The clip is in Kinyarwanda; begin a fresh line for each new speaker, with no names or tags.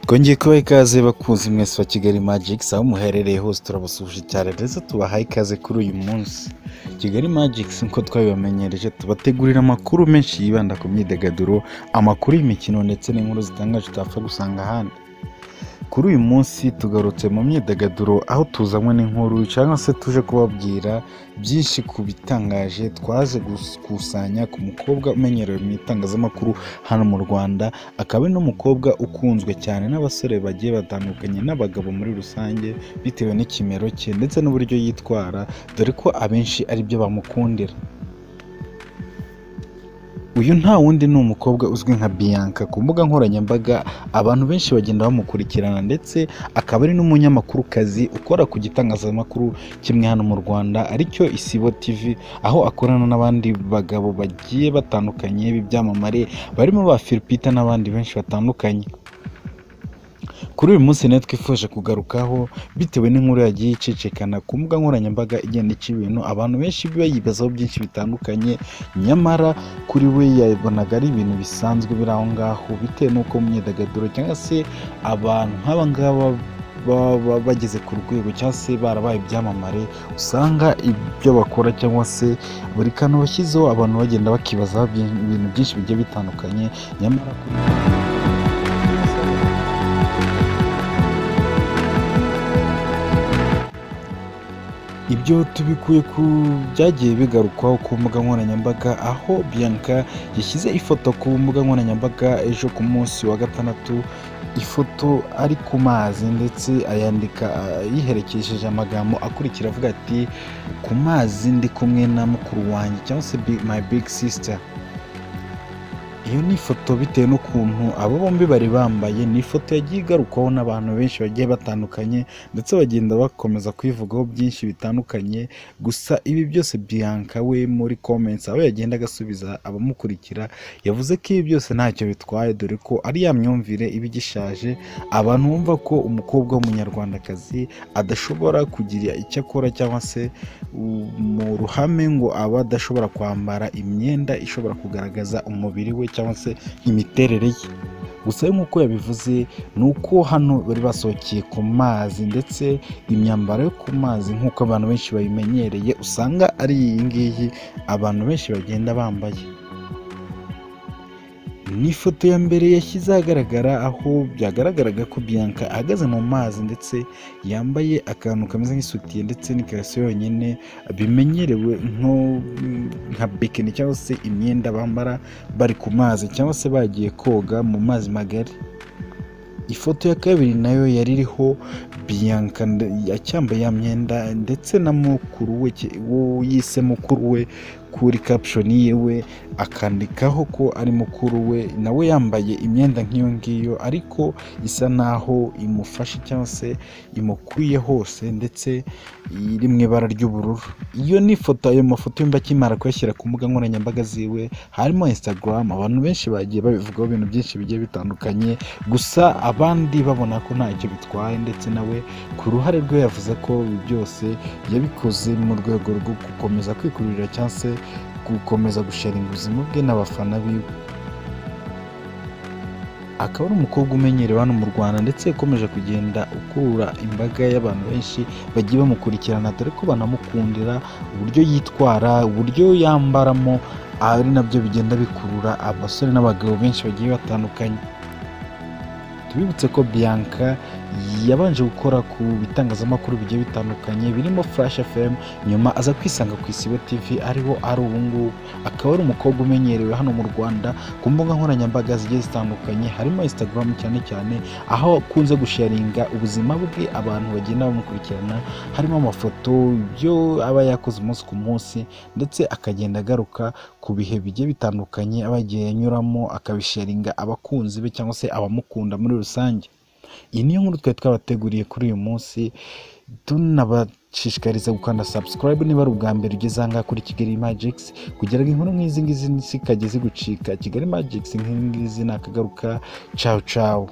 twongeye kubaha ikaze bakunzi mwese wa kigali magikisi aho muherereye hose turabasuje cyane ndetse tubahaye ikaze kuri uyu munsi kigali magikisi nk'uko twabibamenyereje tubategurira amakuru menshi yibanda ku myidagaduro amakuru y'imikino ndetse n'inkuru zitangaje utapfa gusanga ahandi kuri uyu munsi tugarutse mu myidagaduro aho tuzanywe n'inkuru cyangwa se tuje kubabwira byinshi ku bitangaje twaje gukusanya ku mukobwa umenyerewe mu itangazamakuru hano mu rwanda akaba ari n'umukobwa ukunzwe cyane n'abasore bagiye batandukanye n'abagabo muri rusange bitewe n'ikimero cye ndetse n'uburyo yitwara dore ko abenshi ari byo bamukundira uyu nta wundi ni umukobwa uzwi nka biyanka ku mbuga nkoranyambaga abantu benshi bagenda bamukurikirana ndetse akaba ari n'umunyamakurukazi ukora ku gitangazamakuru kimwe hano mu rwanda aricyo isibo tv aho akorana n'abandi bagabo bagiye batandukanye b'ibyamamare barimo ba filipita n'abandi benshi batandukanye kuri uyu munsi nayo twifuje kugarukaho bitewe n'inkuru yagiye icicikana ku mbuga nkoranyambaga igenda ica ibintu abantu benshi bayibazaho byinshi bitandukanye nyamara kuri we yabonaga ari ibintu bisanzwe biri aho ngaho bitewe n'uko mu myidagaduro cyangwa se abantu nk'aba ngaba baba ba- bageze ku rwego cyangwa se barabaye ibyamamare usanga ibyo bakora cyangwa se buri kantu bashyizeho abantu bagenda bakibazaho byinshi- ibintu byinshi bigiye bitandukanye nyamara kuri ibyo tubikuye ku byagiye bigarukwaho ku mbuga nkoranyambaga aho biyanka yashyize ifoto ku mbuga nkoranyambaga ejo ku munsi wa gatandatu ifoto ari ku mazi ndetse ayandika ah, yiherekesheje amagambo akurikira avuga ati ku mazi ndi kumwe na mukuru wanjye cyangwa se bi- my big sister iyo ni ifoto bitewe n'ukuntu abo bombi bari bambaye ni ifoto yagiye igarukwaho n'abantu benshi bagiye batandukanye ndetse bagenda bakomeza kuyivugaho byinshi bitandukanye gusa ibi byose biyanka we muri comments aho yagenda agasubiza abamukurikira yavuze ko ibi byose ntacyo bitwaye dore ko ari ya myumvire iba igishaje abantu bumva ko umukobwa w'umunyarwandakazi adashobora kugira icyo akora cyangwa se u- mu ruhame ngo aba adashobora kwambara imyenda ishobora kugaragaza umubiri we cyangwa se imiterere ye gusa nk'uko yabivuze ni uko hano bari basohokeye ku mazi ndetse imyambaro yo ku mazi nk'uko abantu benshi bayimenyereye usanga ari iyi ngiyi abantu benshi bagenda bambaye ni ifoto ya mbere yashyize ahagaragara aho byagaragaraga ko biyanka ahagaze mu mazi ndetse yambaye akantu kameze nk'isutiye ndetse n'ikariso yonyine bimenyerewe nko nka bikini cyangwa se imyenda bambara bari ku mazi cyangwa se bagiye koga mu mazi magari ifoto ya kabiri nayo yari iriho biyanka nde- acyambaye ya myenda ndetse na mukuru we ki- wo yise mukuru we kuri caption yiwe akandikaho ko ari mukuru we nawe yambaye imyenda nk'iyo ngiyo ariko isa naho imufashe cyangwa se imukwiye hose ndetse iri mu ibara ry'ubururu iyo ni ifoto ayo mafoto yumva akimara kuyashyira ku mbuga nkoranyambaga ziwe harimo instagram abantu benshi bagiye babivugaho ibintu byinshi bigiye bitandukanye gusa abandi babona ko ntacyo bitwaye ndetse nawe ku ruhare rwe yavuze ko ibi byose yabikoze mu rwego rwo gukomeza kwikururira cyangwa se gukomeza gusharinga ubuzima bwe n'abafana biwe akaba ari umukobwa umenyerewe hano mu rwanda ndetse ukomeje kugenda ukurura imbaga y'abantu benshi bagiye bamukurikirana dore ko banamukundira uburyo yitwara uburyo yambaramo ari nabyo bigenda bikurura abasore n'abagabo benshi bagiye batandukanye tubibutse ko biyanka yabanje gukora ku bitangazamakuru bigiye bitandukanye birimo flash fm nyuma aza kwisanga ku isibo tv ariho ari ubungubu akaba ari umukobwa umenyerewe hano mu rwanda ku mbuga nkoranyambaga zigiye zitandukanye harimo instagram cyane cyane aho akunze gusharinga ubuzima bwe abantu bagenda bamukurikirana harimo amafoto ibyo aba yakoze umunsi ku munsi ndetse akagenda agaruka ku bihe bigiye bitandukanye aba yagiye anyuramo akabisharinga abakunzi be cyangwa se abamukunda muri rusange iyi niyo nkuru twari twabateguriye kuri uyu munsi tunabashishikariza gukanda subscribe niba ari ubwa mbere ugeze aha ngaha kuri kigali magix kugira ngo inkuru nk'izi ngizi zikajya zigucika kigali magix nk'izi ngizi nakagaruka cawu cawu